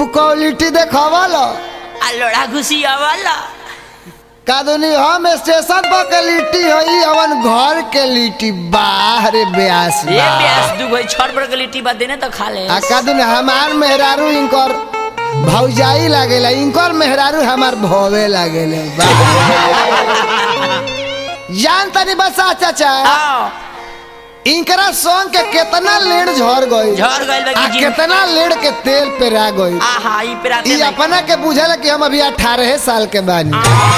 खूब क्वालिटी देखावला आ लोड़ा घुसिया वाला कादुनी हम स्टेशन पर के लिट्टी हई अवन घर के लिट्टी बाहर ब्यास ये बा। प्यास दू भाई छठ पर के लिट्टी बा देने तो खा ले आ कादुनी हमार मेहरारू इनकर भौजाई लागेला इनकर मेहरारू हमार भोवे लागेले बा। जान तनी बसा चाचा आओ इनकरा सॉन्ग के कितना लेड़ झड़ गई झड़ गइल बा आ कि जी कितना लेड़ के तेल पे रा गई आहा ई पे राते ई नहीं अपना के बुझल कि हम अभी अठारह साल के बानी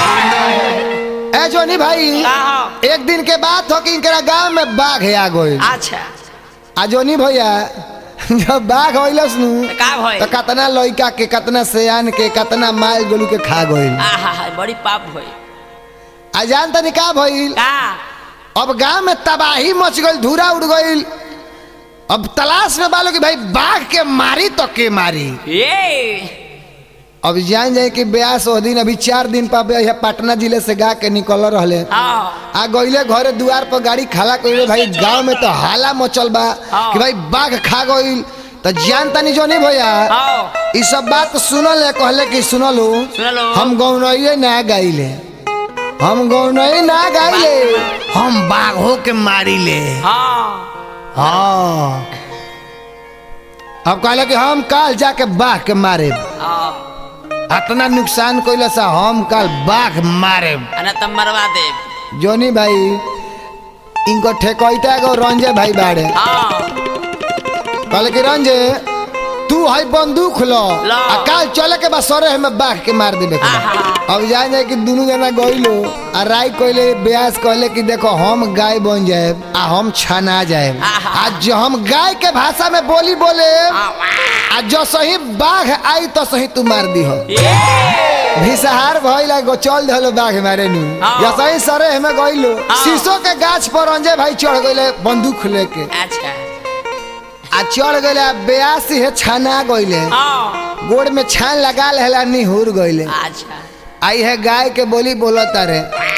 ए जोनी भाई आहा एक दिन के बाद हो कि इनकरा गांव में बाघ आ गई अच्छा आ जोनी भैया जब बाघ होइलस नु तो का भइल तो कितना लड़का के कितना सयान के कितना माल गोलू के खा गइल आहा हा बड़ी पाप भइल आ जान तनी का भइल का अब गांव में तबाही मच गइल धूरा उड़ गइल अब तलाश में बालो कि भाई बाघ के मारी तो के मारी ये अब जान जाए कि ब्यास ओ दिन अभी चार दिन पर बे- यहाँ पटना जिले से गा के निकल रहे आओ आ गइले घरे दुआर पर गाड़ी खाला कइले भाई गांव में तो हाला मचल बा हाँ। कि भाई बाघ खा गइल तो जान तनी जो नहीं भैया आओ ई सब बात सुनल है कहले कि सुनलो सुनलो। हम गौनइये ना गाइले हम गौनई ना गाइले हम बाघों के मारिले हाँ हाँ अब कहले कि हम काल जाके बाघ के मारे आओ इतना नुकसान कइले से हम काल बाघ मारे अना तब मरवा दे जोनी भाई इनको ठेकैता एगो रंजे भाई बाड़े आओ कहले कि रंजे तू है बंदूक लो लो। आ काल चले के बाद सरे हमें बाघ के मार देबे के बा। आहा। अब जान जाए कि दोनों जना गइलो आ राय कहले ब्यास कहले कि देखो हम गाय बन जाए आ हम छना जाए आहा। आ जो हम गाय के भाषा में बोली बोले आओ आ जो सही बाघ आई तो सही तू मार दी हो ये भिसहार भइला गो चल धलो बाघ मारे नु हाँ। या सही सरे हमें गइलो हाँ। शीशो के गाछ पर रंजे भाई चढ़ गइले बंदूक लेके अच्छा आ चढ़ गइले आ बेयासी है छाना गइले आओ गोड़ में छान लगा लेला निहुर गइले अच्छा आई है गाय के बोली बोलत रे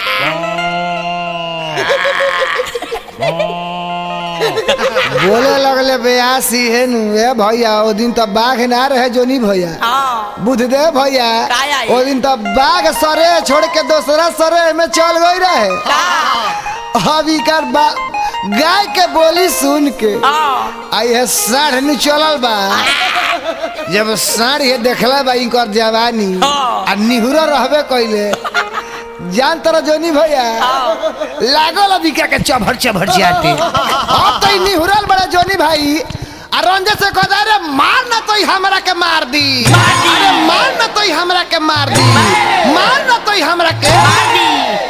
बोले लगले बेयासी है नु ए भैया ओ दिन तो बाघ ना रहे जोनी भैया आओ बुध दे भैया काय आई? ओ दिन तो बाघ सरे छोड़ के दूसरा सरे में चल गई रहे का अभी कर बा गाय के बोली सुन के आओ आई है साढ़ नु चलल बा जब साढ़ ये देखला बा इनकर जवानी हाँ। आ निहुरा रहबे कइले जान तर जोनी भैया लागल अभी क्या के चभर चभर जाते अब तो ई निहुरल बड़ा जोनी भाई आ रंजे से कहता अरे मार ना तो ई हमरा के मार दी अरे मार ना तो ई हमरा के मार दी मार ना तो ई हमरा के मार दी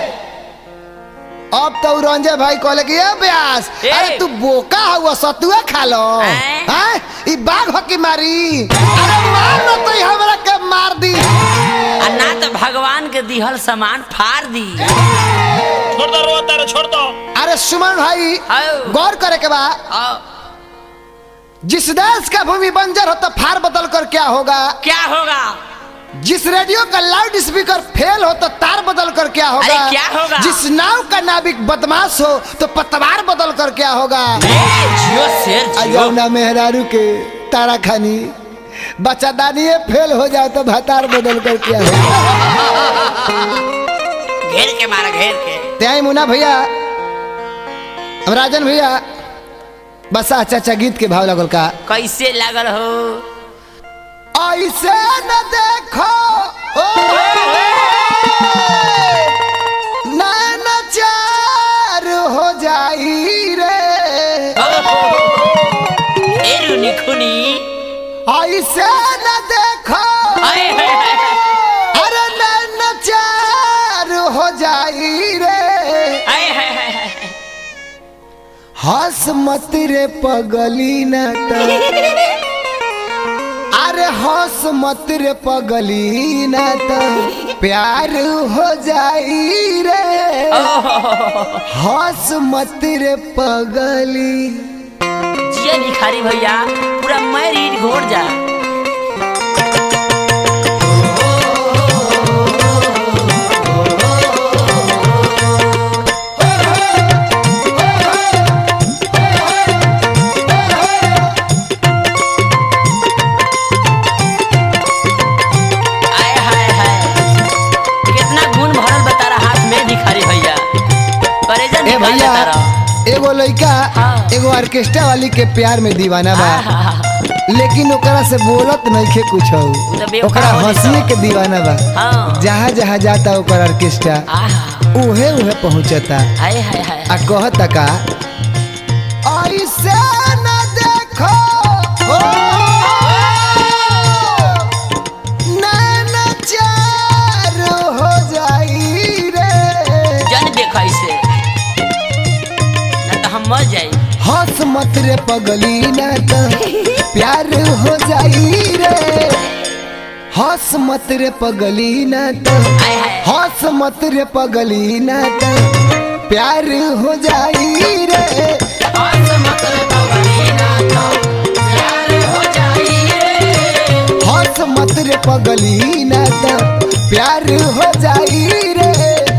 अब तो उ रंजे भाई कहले कि ए ब्यास ए। अरे तू बोका हुआ सतुआ खा लो हैं? हैं ई बाघ हो की मारी अरे मार ना तो ई हमरा के मार दी आ ना तो भगवान के दिहल सामान फाड़ दी छोड़ दो रो तारे छोड़ दो अरे सुमन भाई आओ गौर करे के बा आओ जिस देश का भूमि बंजर हो तो फार बदल कर क्या होगा क्या होगा जिस रेडियो का लाउड स्पीकर फेल हो तो तार बदल कर क्या होगा अरे क्या होगा? जिस नाव का नाविक बदमाश हो तो पतवार बदल कर क्या होगा ए, जियो शेर जियो अजौना मेहरारू के तारा खानी बच्चादानी फेल हो जाए तो भतार बदल कर क्या होगा घेर के मारा घेर के त्याई मुना भैया अब राजन भैया बसा चाचा गीत के भाव लगल का कैसे लागल हो ऐसे न देखो ओ, नैनाचार हो जाई रे ए रुनी खुनी ऐसे न देखो हाय हाय हाय अरे नैनाचार हो जाई रे हाय हाय हाय हाय हंस मत रे पगली न त अरे हंस मत रे पगली न त प्यार हो जाई रे हंस मत रे पगली जिया भिखारी भैया पूरा मैरिड घोड़ जा एगो लड़का हाँ। एगो ऑर्केस्ट्रा वाली के प्यार में दीवाना बा आहा, लेकिन ओकरा से बोलत नइखे कुछ तो बेवफा ओकरा हो हंसिए जाता। के दीवाना बा हाँ। जहाँ जहाँ जाता ओकर ऑर्केस्ट्रा आहा, उहे उहे पहुंचता हाय हाय हाय आ कहता का ऐसे न देखो हो नैना चार हो जाई रे जन देख ऐसे ना तो हम मर जाई हंस मत रे पगली ना तो प्यार हो जाई रे हंस मत रे पगली ना तो हाय हाय हंस मत रे पगली ना तो प्यार हो जाई रे हंस मत रे पगली ना तो प्यार हो जाई रे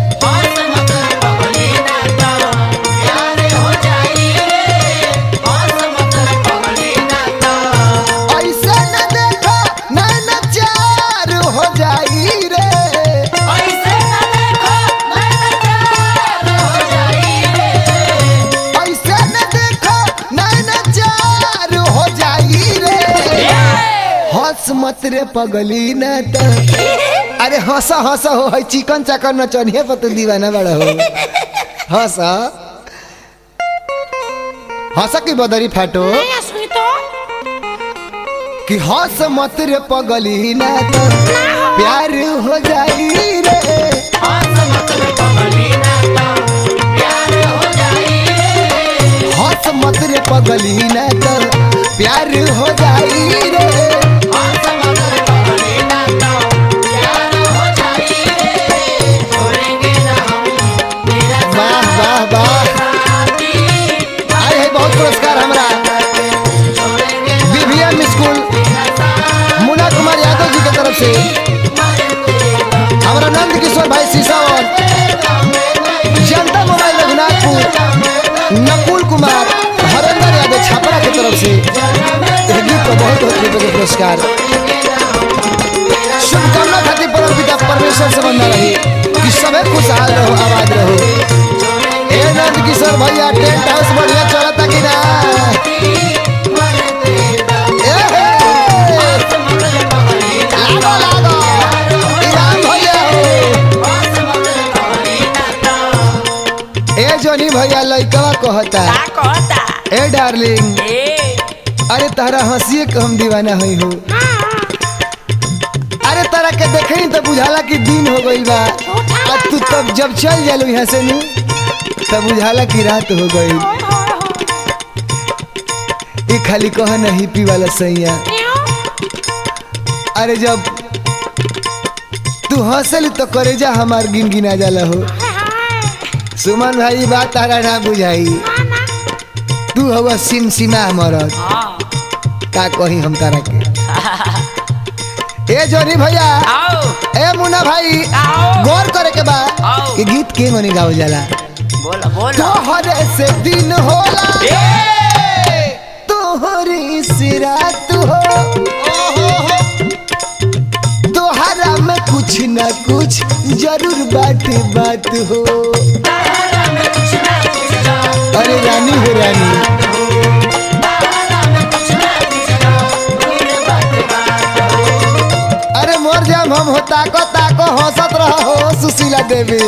ऐसे न देखो नैना चार हो जाई रे ऐसे न देखो नैना चार हो जाई रे हंस मत रे पगली ना तो अरे हंस हंस हो है चिकन चाकन नचनिए पर तू दीवाना बड़ा हो हंस हंस की बदरी फाटो कि हंस मत रे पगली ना तो प्यार हो जाई रे हंस मत रे पगली ना तो प्यार हो जाई रे वाह वाह वाह आए है बहुत पुरस्कार हमरा बीबीएम स्कूल मुन्ना कुमार यादव जी के तरफ से हमारा नंद किशोर भाई सीसावर जनता मोबाइल रघुनाथपुर नकुल कुमार हरेंद्र यादव छापरा के तरफ से एक गीत को बहुत बहुत रुपये के पुरस्कार शुभकामना खातिर परम पिता परमेश्वर से बंधा रही कि सबे खुशहाल रहो आबाद रहो ए नंद किशोर भैया टेंट हाउस बढ़िया चलता कि ना ए हे! लागो लागो इनाम भैया हो ए जोनी भैया लइकवा कहता का कहता ए डार्लिंग ए अरे तारा हंसिए के हम दीवाना हई हो अरे तारा के देखे ही तो बुझाला कि दिन हो गई बा अब तू तब जब चल जालू यहाँ से नू तब बुझाला कि रात हो गई ये खाली कह नहीं पी वाला सैया अरे जब तू हंसल तो करेजा हमार गिन गिना जाला हो सुमन भाई बात तारा ना बुझाई तू हवा सिम सिमा मरद हाँ का कही हम तारा के ए जोनी भैया आओ ए मुन्ना भाई आओ गौर करे के बा आओ। कि गीत के मनी गावल जाला बोलो बोलो तोहरे से दिन होला ए तोहरी से रात हो तोहरा में कुछ ना कुछ जरूर बात बात हो अरे रानी हो रानी अरे मोर जाम हम हो ताको ताको हंसत रहो हो सुशीला देवी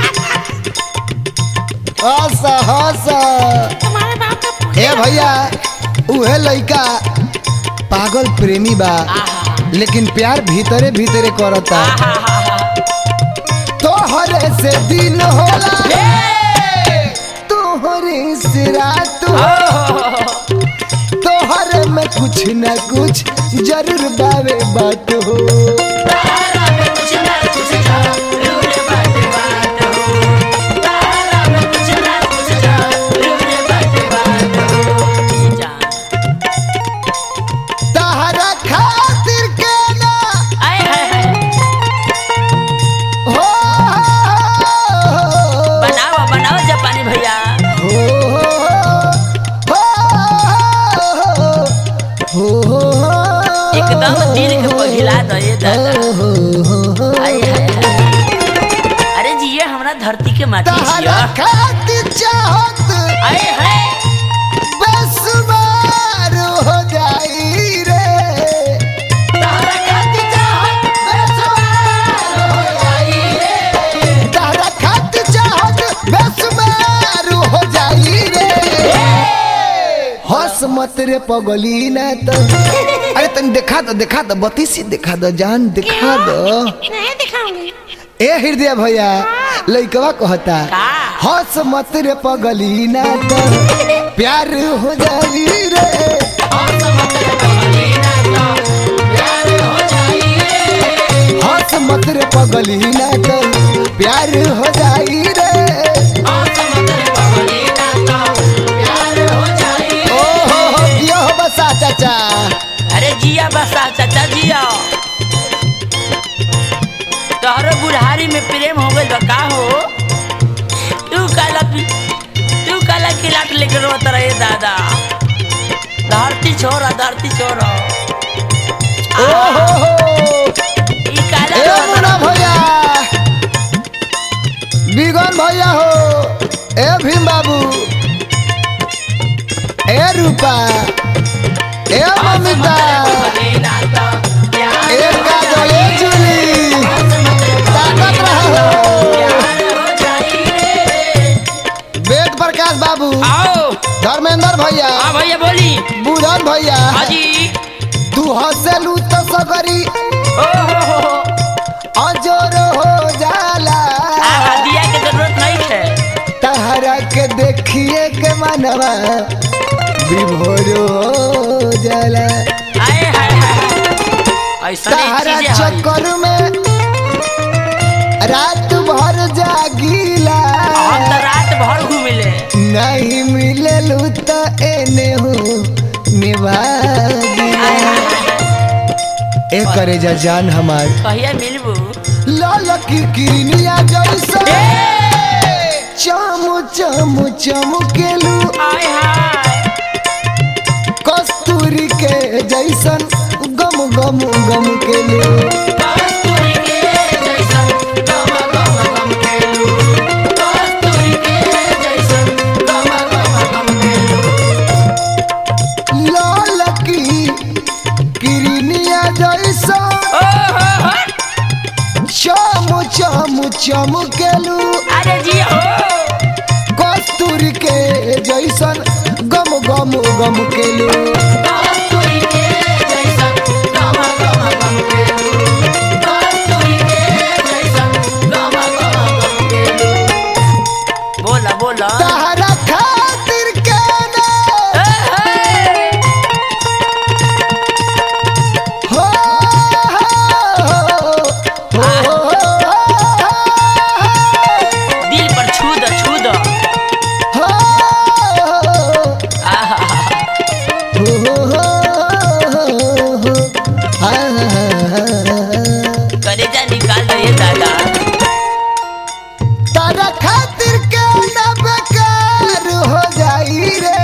हंस हंस ए भैया उहे लइका पागल प्रेमी बा लेकिन प्यार भीतरे भीतरे करता तोहरे से दिन होला तोहरे से रात हो तोहरे में कुछ न कुछ जरूर बावे बात हो तहरा खातिर के ना हो बनाओ बनाओ जापानी भैया हो हो एकदम दिल के पघिला दो ये दादा के माटी तहरा छिया खातिर चाहत अरे है बेसुमार हो जाई रे तहरा खातिर चाहत बेसुमार हो जाई रे तहरा खातिर चाहत बेसुमार हो जाई रे हंस मत रे पगली ना तो अरे तन देखा दो देखा दो बत्ती सी देखा दो जान दिखा दो नहीं दिखाऊंगी ए हृदय भैया लइकवा कहता का? हंस मत रे पगली ना तो प्यार हो जाई रे हंस मत रे पगली ना तो प्यार हो जाई रे ओ हो हो दियो हो बसा चाचा अरे जिया बसा चाचा जिया तोहरो बुढ़ारी में प्रेम हो गइल बा का हो तू काला पी तू काला किलाट लेके रोत रहे दादा धरती छोरा धरती छोरा ओ हो हो ई काला ए रोत मुना रहे। भैया बिगन भैया हो ए भीम बाबू ए रूपा ए ममिता ए काजल ए चुली ताकत रहो वेद प्रकाश बाबू आओ धर्मेंद्र भैया हाँ भैया बोली बुधन भैया हाजी तू हंसलू तो सगरी ओ हो हो हो अजोर हो जाला आहा, दिया के जरूरत नहीं है तहरा के देखिए के मनवा विभोर हो जाला आए हाय हाय ऐसा तहरा चीजें हई। चक्कर में रात भर जागीला हम तो रात भर घूमिले नहीं मिललू तो एने हो निभागीला ए करे जा जान हमार कहिया मिलबू लाल की किरनिया जैसा चम चम चमकेलू आय हाय कस्तूरी के जैसन गम गम गम केलू कस्तूरी के जैसन गम गम गम केलू कस्तूरी के जैसन गम गम गम केलू लाल की किरनिया जैसा ओ हो हो चम चम चमकेलू अरे जी हो कस्तूरी के जैसन गम गम गम केलू कस्तूरी के जैसन गम गम गम केलू कस्तूरी के जैसन गम गम गम केलू बोला बोला तहरा खातिर के ना हो हो दिल पर छू दो छू दो हो आहा कलेजा निकाल दो ये दादा तारा खातिर के ना बेकार हो जाई रे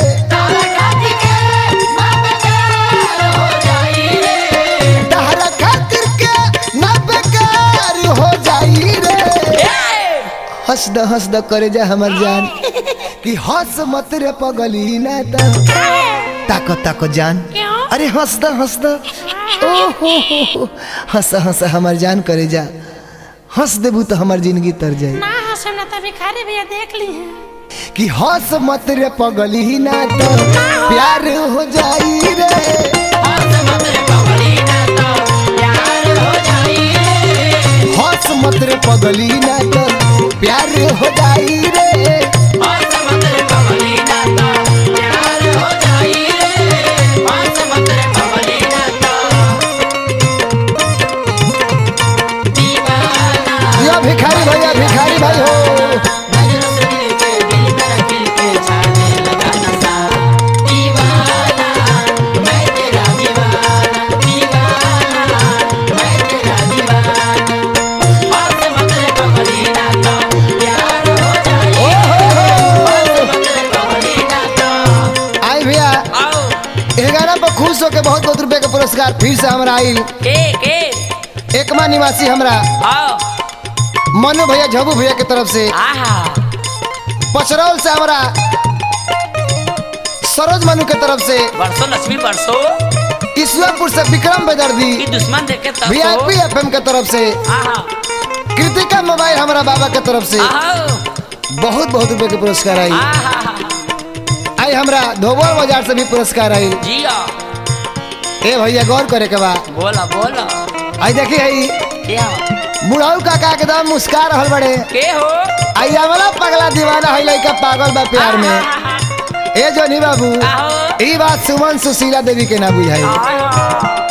तारा खातिर के ना बेकार हो जाई रे हंस द हंस द करे जा हमर जान कि हंस मत रे पगली ना त ताको ताको जान क्यों? अरे हंस द हंस द ओ हो हो हो हंस हंस हमर जान करे जा हंस देबू तो हमर जिंदगी तर जाई ना हंसम ना तभी खारे भैया देख ली है कि हंस मत रे पगली ना तो प्यार हो जाई रे हंस मत रे पगली ना तो प्यार हो जाई रे यो भिखारी भैया भिखारी भाई हो ओ हो हो आई भैया आओ ग्यारह पर खुश होके बहुत बहुत रुपए के पुरस्कार फिर से हमरा आई के के एकमा निवासी हमरा आओ मनु भैया झबू भैया के तरफ से आहा पचरौल से हमारा सरोज मनु के तरफ से बरसो लक्ष्मी बरसो ईश्वरपुर से विक्रम बेदर्दी की दुश्मन देखे तब वीआईपी एफएम के तरफ से आहा कृतिका मोबाइल हमारा बाबा के तरफ से आहा बहुत बहुत रुपए के पुरस्कार आई आहा आई हमरा धोबल बाजार से भी पुरस्कार आई जिया ए भैया गौर करे के बा बोला बोला आई देखी आई क्या बुढ़ाऊ काका एकदम मुस्का रहल बड़े के हो आई वाला पगला दीवाना है लड़का पागल बा प्यार में आहा, ए जोनी बाबू आहो ई बात सुमन सुशीला देवी के ना बुझाई आहा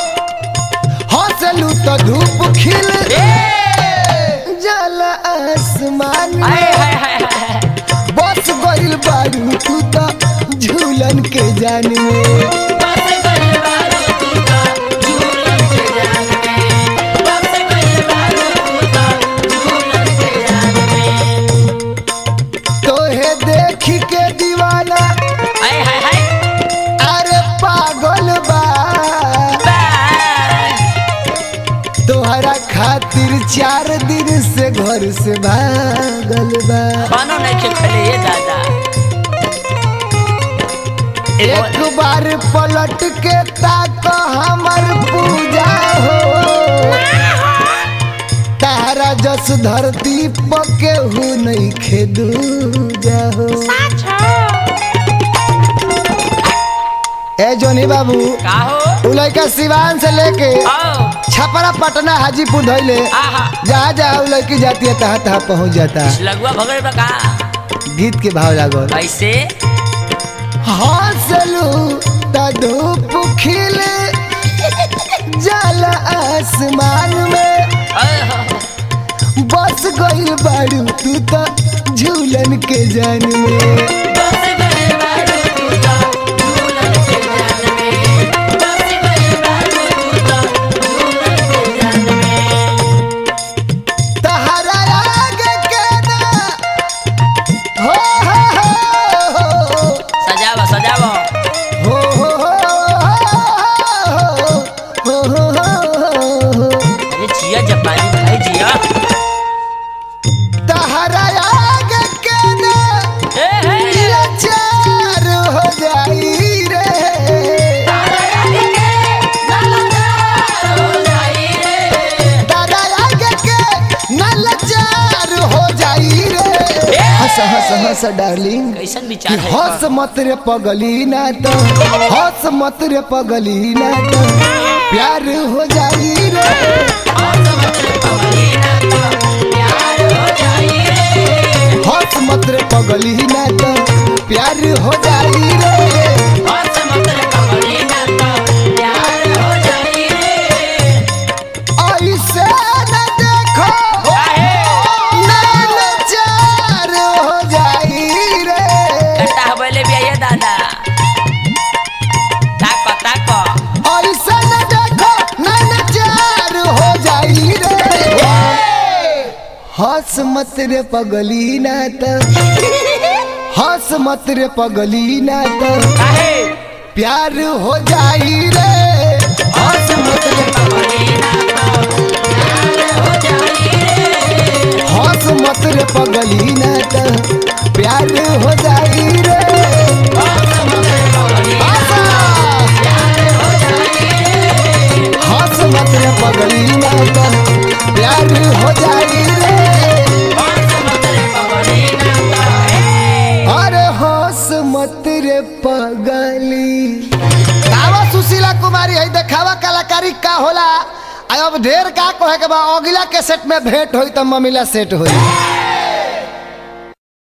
हंसलू तो धूप खिल ए जल आसमान हाय में हाय हाय हाय बस गइल बारू तू तो झूलन के जान में बस गइल बारू तू तो झूलन के जान में बस गइल बारू तू तो झूलन के जान में तोहे देख के दीवाना हाय हाय हाय अरे पागल बा बाय तोहरा खातिर चार दिन से घर से भागल बा खानो नहीं के खले ये दादा एक बार पलट के ताक हमर पूजा हो तारा जस धरती पके हु नहीं खेदूजा हो साच हो ए जोनी बाबू का हो उ लड़का सिवान से लेके आओ छपरा पटना हाजीपुर धैले आहा जहाँ जहाँ उ लड़की जाती है तहाँ तहाँ पहुँच जाता है लगवा भगड़ बका गीत के भाव लागल कैसे हंसलू त धूप खिल जल आसमान में आहा, बस गइल बारू तू तो झूलन के जान में बस गइल बारू तू तो झूलन के जान में बस गइल बारू तू तो झूलन के जान में तहरा आगे के ना हो हो हो सजावा सजावा हो हो हो हो हो अरे जिया जापानी भाई जिया तहरा आगे के ना ए हे लाचार हो जाई रे तारा आगे के लाचार हो जाई रे तारा आगे के ना लाचार हो जाई रे हंस हंस हंस डार्लिंग कैसन कि विचार है हंस मत रे पगली ना तो हंस मत रे पगली ना तो प्यार हो जाई रे और समझ ले पगली ना तो प्यार हो जाई रे हंस मत रे पगली ना तो प्यार हो जाई रे और समझ ले पगली ना तो प्यार हो जाई रे ऐसे न देखो काहे नैन चार हो जाई रे कट्टा हबले भी आइए दादा ताको ताको ऐसे न देखो नैन चार हो जाई रे हंस मत रे पगली ना तो हंस मत रे पगली ना तो काहे प्यार हो जाई रे हंस मत रे पगली ना तो प्यार हो जाई रे हंस मत रे पगली ना तो प्यार हो जाई रे और समझ ले पगली आशा! प्यार हो जाई रे हंस मत रे पगली ना तो प्यार हो जाई रे और समझ ले पगली ना तो ए अरे हंस मत रे पगली कावा सुशीला कुमारी है देखावा कलाकारी का होला आ अब ढेर का कहे के बा अगला के सेट में भेंट होई त ममिला सेट होई